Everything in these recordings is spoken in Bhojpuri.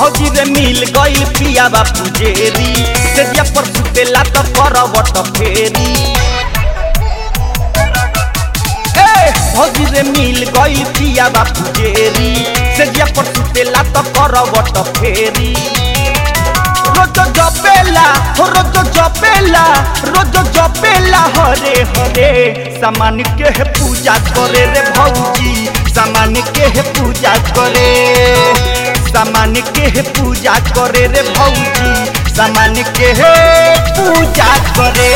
भौजी रे मिल गइल पिया बापू जेरी सेजिया पर सुतेला त करवट फेरी ए भौजी रे मिल गइल पिया बापू जेरी सेजिया पर सुतेला त करवट फेरी रोज जपेला रोज जपेला रोज जपेला हरे हरे सामान के है पूजा करे रे भौजी सामान के है पूजा करे सामान के है पूजा करे रे भौजी सामान के है पूजा करे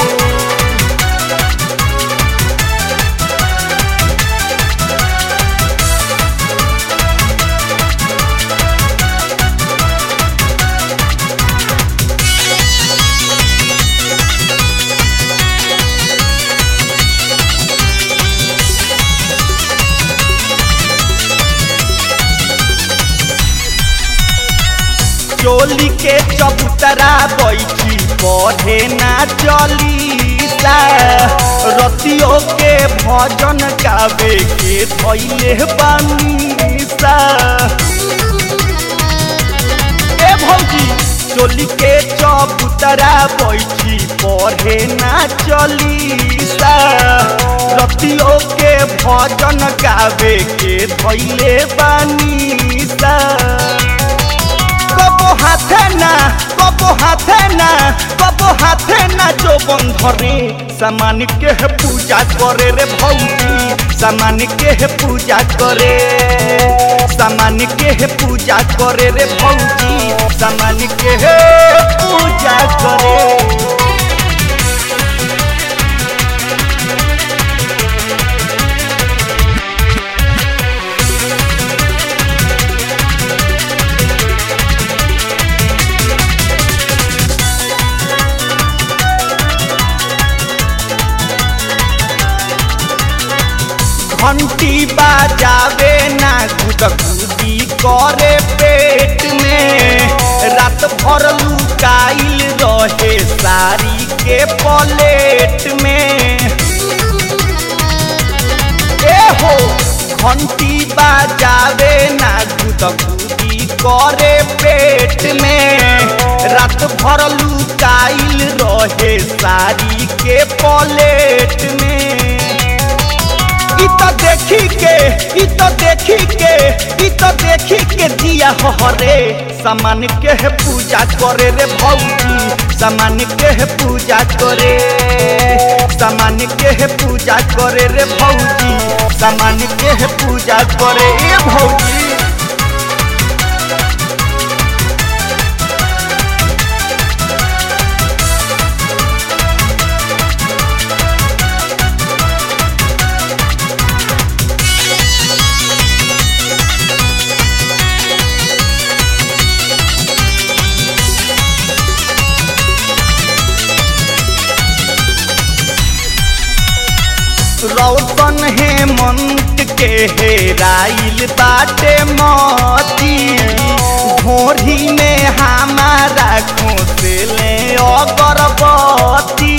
चोली के चबूतरा बैठी पढ़े ना चलीसा रतियों के भजन गावे के धैले बानीसा ए भौजी चोली के चबूतरा बैठी पढ़े ना चलीसा रतियों के भजन गावे के धैले बानीसा কবো হাতে না কবো হাতে না কবো হাতে না যৌবন ধরে সামানিকে হে পূজা করে রে ভৌজি সামানিকে হে পূজা করে সামানিকে হে পূজা করে রে ভৌজি সামানিকে হে পূজা করে घंटी बाजावे ना गुदगुदी करे पेट में रात भर लुकाइल रहे साड़ी के पलेट में ए हो घंटी बाजावे ना गुदगुदी करे पेट में रात भर लुकाइल रहे साड़ी के पलेट में इ तो देखी के इ तो देखी के इ तो देखी के दिया हरे सामान के है पूजा करे रे भौजी सामान के है पूजा करे सामान के है पूजा करे रे भौजी सामान के है पूजा करे ए भौजी रौशन हेमंत के हेराइल बाटे मती भोरी में हमारा खोसले अगरबत्ती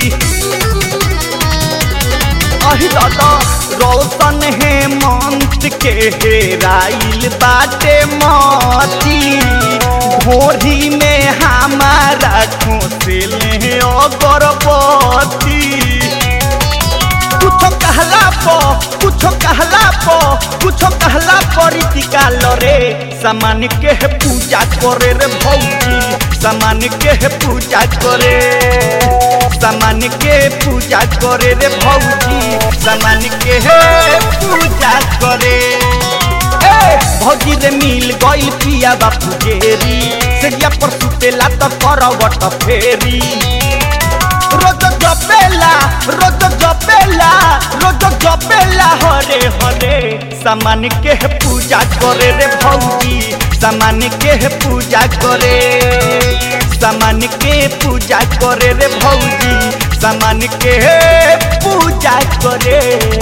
अहि दादा रौशन हेमंत के हेराइल बाटे मती भोरी में हमारा खोसले अगरबत्ती कुछो कहला पो कुछो कहला पो कुछो कहला परितिका लरे सामान के है पूजा करे रे भौजी सामान के है पूजा करे सामान के पूजा करे रे भौजी सामान के है पूजा करे ए भौजी रे मिल गइल पिया बापू जेरी सेगिया पर सुतेला त करवट फेरी रोज जपेला रोज जपेला रोज जपेला हरे हरे सामान के है पूजा करे रे भौजी सामान के है पूजा करे सामान के पूजा करे रे भौजी सामान के है पूजा करे